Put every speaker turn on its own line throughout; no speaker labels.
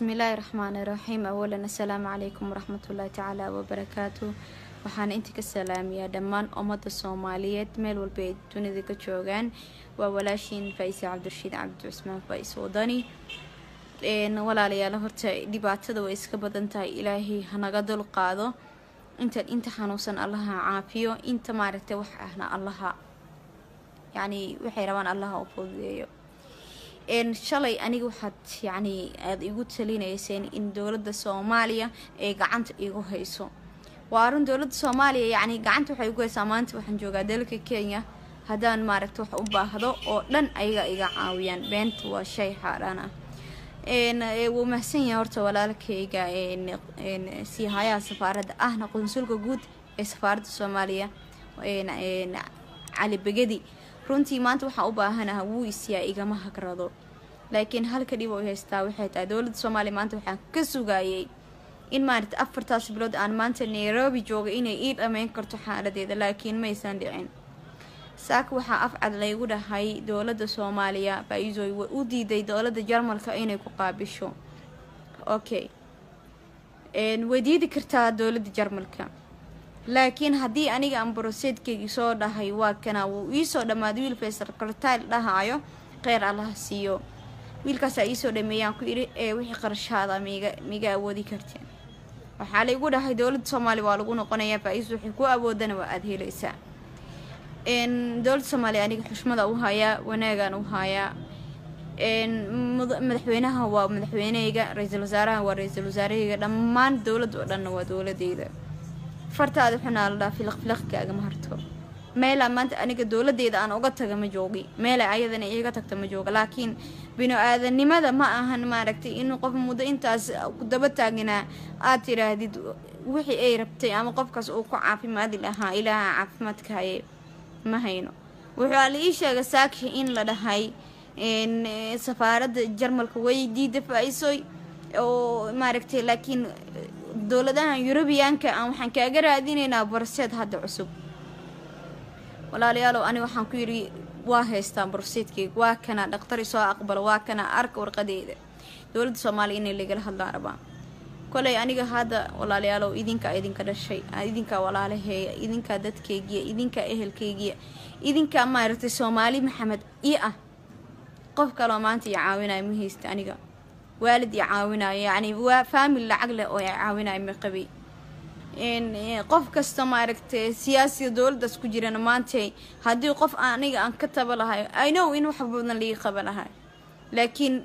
bismillaahi raxmaani raxiim awalan assalaamu calaykum waraxmatullaahi tacaala wabarakaatu waxaana inta ka salaamiyaa dhammaan ummadda soomaaliyeed meel walba ay dunida ka joogaan waa walaashiin faa-ise cabdirashiid cabdi cusmaan faa-is wadani walaalayaal horta dhibaatada way iska badan tahay ilaahay hanaga dul qaado inta inta xanuunsan allaha caafiyo inta maaragtay wax ahna allaha yacni waxay rabaan allaha u fududeeyo shalay aniga waxaad yacni aada igu talinayseen in dowladda soomaaliya ay gacanta igu hayso waa arun dowladda soomaaliya yacni gacanta waxay igu haysaa maanta waxaan joogaa dalka kenya haddaan maaragta wax u baahdo oo dhan ayaga iga caawiyaan beenta waa shay xaaraan ah wuu mahsan yahay horta walaalkayga siihayaha safaaradda ahna qunsulka guud ee safaaradda soomaaliya cali begedi runtii maanta waxaa u baahanaha wuu isiyaa igama hagrado laakiin halka dhib ay haystaa waxay tahay dowladda soomaaliya maanta waxaan ka sugayay in maarata afartaas bilood aan maanta nairobi jooga inay ii dhammeyn karto xaaladeeda laakiin maysan dhicin saaka waxaa afcad laygu dhahay dowladda soomaaliya faa-iisoy way u diiday dowladda jarmalka inay ku qaabisho okay way diidi kartaa dowladda jarmalka laakiin haddii aniga aan broseedkeygii soo dhahay waa kana wuu iisoo dhammaaday wiil faysal kartaal dhahaayo kheyr allaha siiyo wiilkaasaa iisoo dhameeyaan ku idhi ee wixii qarashaada miga miga awoodi karteen waxaa laygu dhahay dowladda soomaaliya waa lagu noqonayaa faa-iis waxay ku awoodana waa aada helaysaa dowladda soomaaliya aniga xushmada u hayaa wanaagaan u hayaa madaxweynaha waa madaxweyneyga ra-iisul wasaaraha waa ra-iisul wasaaraheyga dhammaan dowladda oo dhanna waa dowladeyda fartaada xunaa la dhaa filaq filaqkaagama harto meelaa maanta aniga dowladeyda aan uga taga ma joogi meela ayadana iiga tagta ma jooga laakiin binu-aadanimada ma ahan maaragtay in qof muddo intaas daba taaginaa aad tiraahdid wixii ay rabtay ama qofkaas uu ku caafimaadi lahaa ilaaha caafimaadka haye ma hayno wuxuu la ii sheegay saaki in la dhahay safaaradda jarmalka way diida faa-isoy oo maaragtay laakiin dowladahan yurubiyaanka aan waxaan kaaga raadinaynaa borseed hadda cusub walaalayaalow ani waxaan ku yidhi waa haystaa borseedkeyga waa kana dhakhtari soo aqbalo waa kana arka warqadeeda dowladda soomaaliya inay lagala hadlaan rabaa koley aniga hadda walaalayaalow idinkaa idinka dhashay idinkaa walaalaheeya idinkaa dadkeygiya idinkaa ehelkeygiya idinkaa maaragtay soomaali maxamed io ah qof kaloo maanta i caawinayo ma haysta aniga waalid i caawinayo yacni waa faamil lacag leh oo i caawinayo ma qabay qof kasta maaragtay siyaasiga dowladdaas ku jirana maantay haddii qof aniga aan ka taba lahay i know in wax badan laga qaba lahay laakiin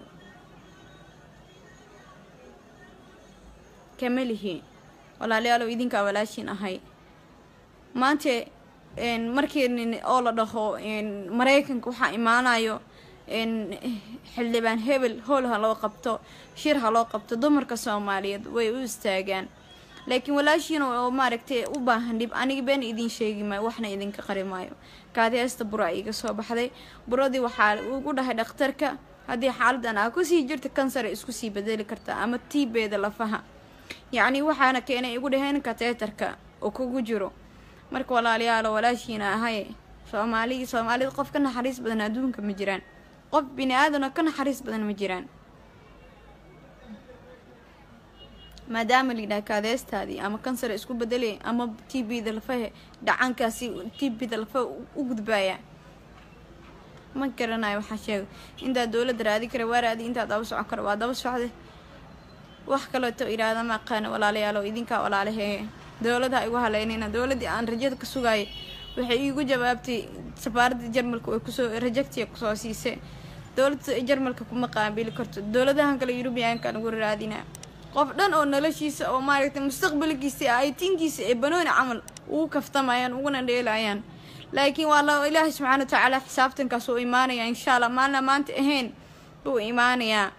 kama lihi walaalayaalow idinkaa walaashiin ahay maanta markii oo la dhaho maraykanka waxaa imaanayo xildhibaan hebel howl ha loo qabto shir ha loo qabto dumarka soomaaliyeed way u istaagaan laakiin walaashiin oo maaragtay u baahan dhib aniga been idiin sheegi maayo waxna idinka qari maayo kaadiheesta bura iga soo baxday buradii waxaa ugu dhahay dhakhtarka haddii xaaladan aa kusii jirta kansara isku sii bedeli kartaa ama tiibeeda lafaha yacni waxaana keenay igu dhaheen kateetarka oo kugu jiro marka walaalayaalo walaashiina ahay soomaali soomaalida qof ka naxariis badan adduunka ma jiraan qof bini aadanoo ka naxariis badan ma jiraan maadaama layidhaha kaadeestaadii ama kansar isku bedelay ama t b da lafahe dhacankaasi t b da lafa u gudbaaya ma garanayo waxaa sheega intaad dowladda raadi kara waa raadi intaad daba socon kara waa daba socday wax kaleeto idhaahda ma aqaana walaalayaalo idinkaa walaalahee dowladaha igu haleynayna dowladdii aan rajada ka sugaayay waxay iigu jawaabtay safaaradda jarmalka way kusoo rajagtiya kusoo siisay dowladda jarmalka kuma qaabili karto dowladahan kale yurubiyaanka lagu raadinaa qof dhan oo noloshiisa oo maaragtay mustaqbalkiisa aytinkiisa ee banooni camal ugu kaftamayaan uguna dheelayaan laakiin waa la ilaahay subxaana watacaala xisaabtankaas uu imaanayaa insha allah maalna maanta ahayn buu imaanayaa